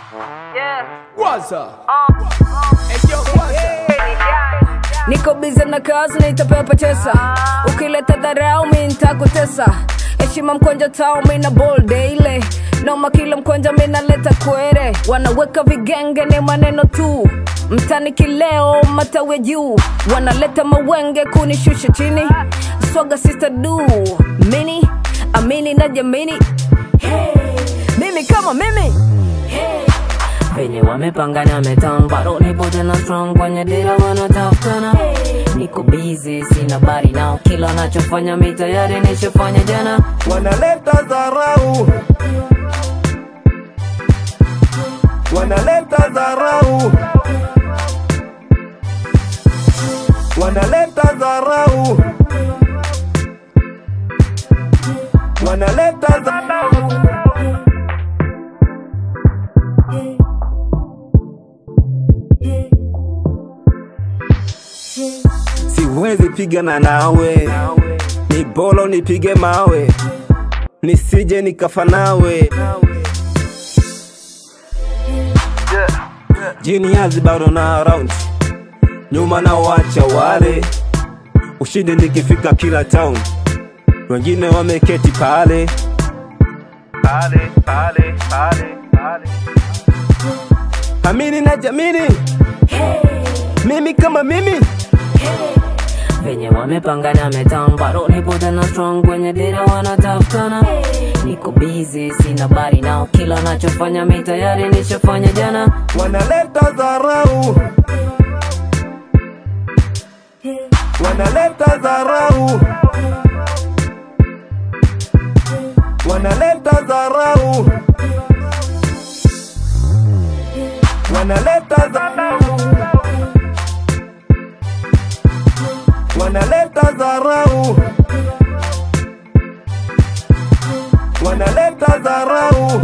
Waza. Hey, yo, Waza. niko bize na kazi nitapepa chesa ukileta dharau mi nitakutesa heshima mkonja tao mina bol daily noma kila mkonja minaleta kwere wanaweka vigenge ni maneno tu mtani kileo matawe juu wanaleta mawenge kunishusha chini swaga sister du mini amini na jamini hey. mimi kama mimi venye wamepangana metang bado nipo tena strong kwenye dira wanatafutana niko busy sina bari nao kila nachofanya mi tayari nishafanya jana wanaleta dharau, wanaleta dharau, wanaleta dharau, wanaleta dharau. Siwezi pigana nawe, ni bolo nipige mawe, nisije nikafa nawe. Jiniazi bado na round, nyuma na wacha wale, ushindi nikifika kila town, wengine wameketi pale pale pale pale pale. Amini na jamini, mimi kama mimi venye wamepangana metang bado nipo tena strong kwenye dira wanatafutana niko busy sina bari nao kila nachofanya mi tayari nishafanya jana wanaleta dharau, wanaleta dharau, wanaleta dharau, wanaleta dharau, wanaleta dharau, wanaleta dharau,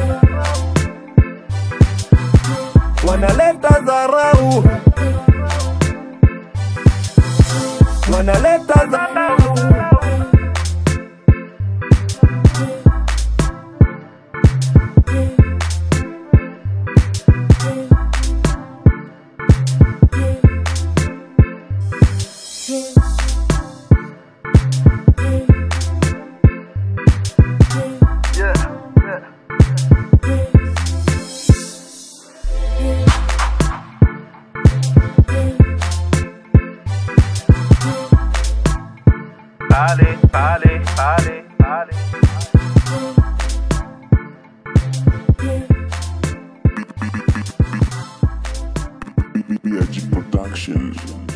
wanaleta dharau, wanaleta dharau. Pale, pale, pale, pale. BG Production.